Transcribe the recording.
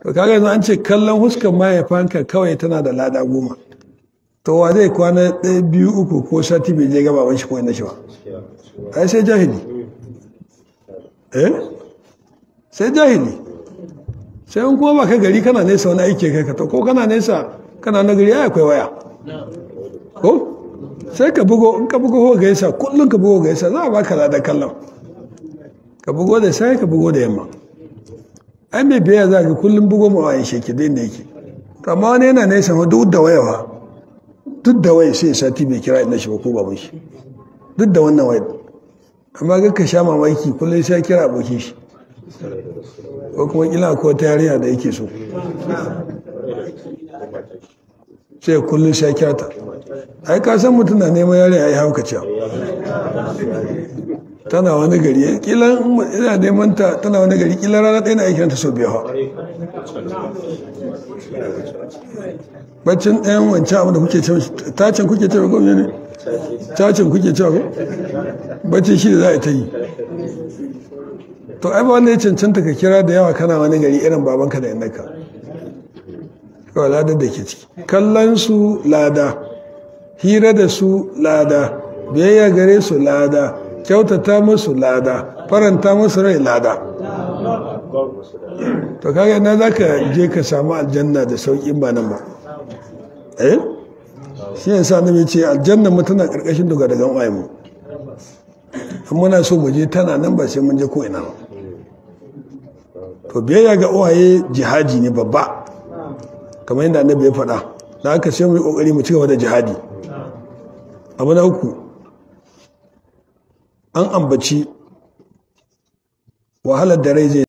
to kaga yanzu an ce kallon huskan mahaifanka kawai tana da lada goma to wa zai kwana ɗaya biyu uku ko sati bai je gaba wani shi ko inda shi ba ai sai jahili eh sai jahili sai in kuma ba ka gari kana nesa wani aiki kai ka to ko kana nesa kana na gari ai akwai waya ko sai ka bugo in ka bugo ko gaisa kullum ka bugo gaisa za a baka lada kallon ka bugo da sai ka bugo da yamma ai mai biya za ka kullum bugo ma wayan shi ke da inda yake to amma wani yana nesa ma duk da waya ba duk da waya sai sati bai kira inda shi ba ko baban shi duk da wannan waya amma ga ka sha mamaki kullum sai kira abokin shi ko kuma kila ko ta yarinya da yake so sai kullum sai kira ta ai ka san mutum na neman yarinya ya hauka cewa tana wani gari kila ina neman ta tana wani gari kila rana ɗaya na aikin ta sau biyu baccin ɗayan wancan abu da kuke cewa tacin kuke cewa ko ne tacin kuke cewa ko baccin shi da za a ta yi to ai ba wanda ya cancanta ka kira da yawa kana wani gari irin babanka da innaka kawai ladar da ke ciki kallon su lada hira da su lada biyayya gare su lada kyautata musu lada faranta musu rai lada to kaga na za ka je ka samu aljanna da sauƙin ba nan ba eh shi ya sa nabi ce aljanna mu tana ƙarƙashin daga daga mu in muna so mu je tana nan ba sai mun je ko ina ba to biyayya ga uwaye jihadi ne babba kamar yadda annabi ya faɗa da aka sai mu yi ƙoƙari mu ci gaba da jihadi abu na uku an ambaci wahalar da rai zai